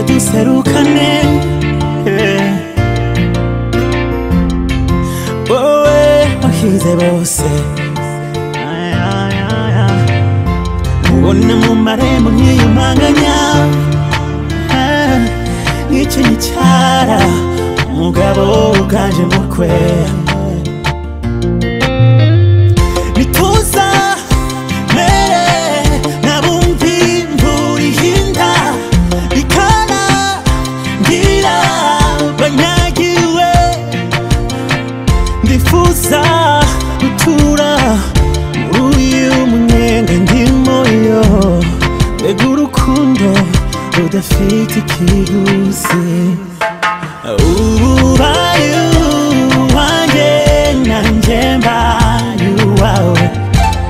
duserukane wowe wahize bose mubona mu marembo nk'iyo mpanganya Ah, n'ikinyi cyara umugabo uganje mukwe nituza mere nabumvi mburiye inda ikana ngira banyagiwe ndifuza gutura muri uyu munyenga ndimo yo mbega urukundo rudafite ikiguzi ubaye uwanjye nanjye mbaye uwawe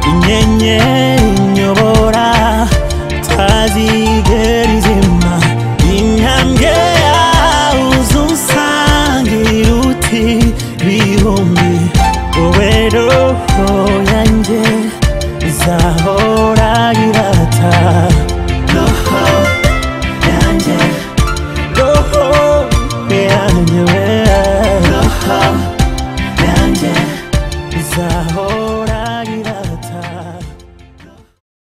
inyenyeri inyobora utazigera izima intambwe yawe uzunsangira uti bihumbi wowe roho yanjye izaba